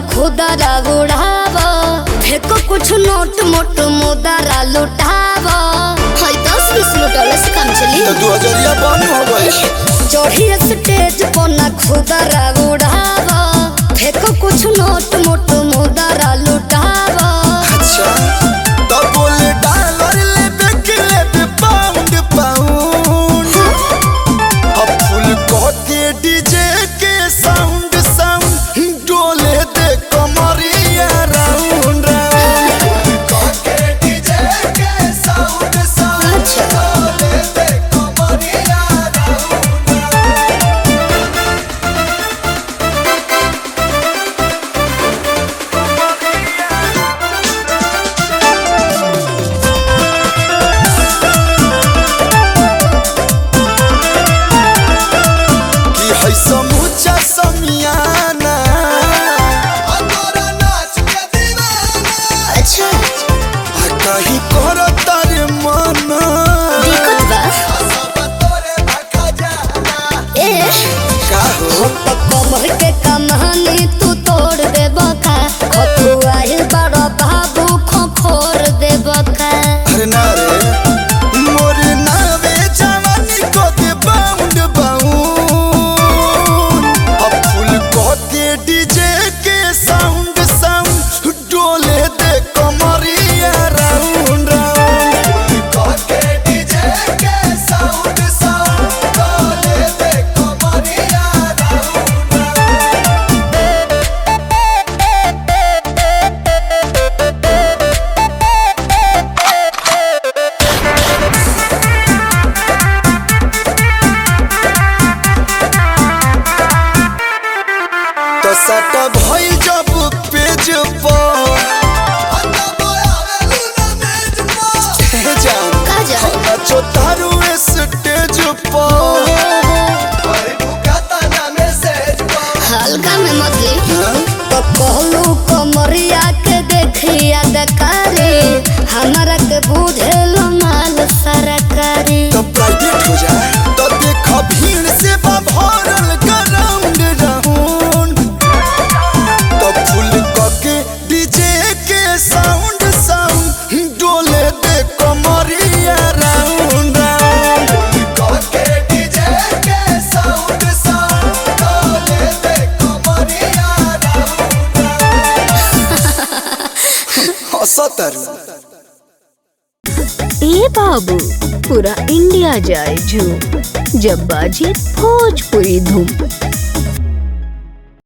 खुदरा उड़ाव फेको कुछ नोट मोट मुदरा लुटाव हाय दस बीस लुटौले से काम चली तो दू हजरिया बंद हो गई चढ़ी स्टेज पर ना खुदरा उड़ाव फेको कुछ नोट मोट मुदरा लुटाव अच्छा तो बोले डॉलर ले बेक ले बे पाउंड पाउंड अब फुल के डीजे के साउंड साउंड डोले दे कमरिया राउंड राउंड के डीजे के साउंड साउंड अच्छा। डोले दे कमरिया राउंड राउंड कि है समूचा समियाना अतोरा नाच के दीवाना अच्छा आ कहीं करो तारे मना दिक्कत बा सब तोरे भखा जाना ए का हो तो कमर के कमानी तू तोड़ दे बका खतुआइल बड़ा बाबू खोखोर दे बका अरे ना रे मोर नावे जवानी को दे बाउंड बाउंड अब फुल को के डीजे के साउंड साउंड डोले दे कमरिया राउंड राउंड को के डीजे के साउंड साउंड डोले दे कमरिया राउंड राउंड तो सट भइल जब पेज पर हे जान का जान? नचो तारू स्टेज पर हल्का में मतली तो कहलू कमरिया के देखिया दकारी हमारा के बुझेल माल सरकारी तो प्राइवेट हो जाए तो देख भीड़ से बा भरल ग्राउंड राउंड तो फुल के डीजे के साउंड साउंड डोले दे कमरिया राउंड राउंड के डीजे के साउंड साउंड डोले दे कमरिया राउंड राउंड हंसतरू ए बाबू पूरा इंडिया जाए झूम जब बाजे भोजपुरी धूम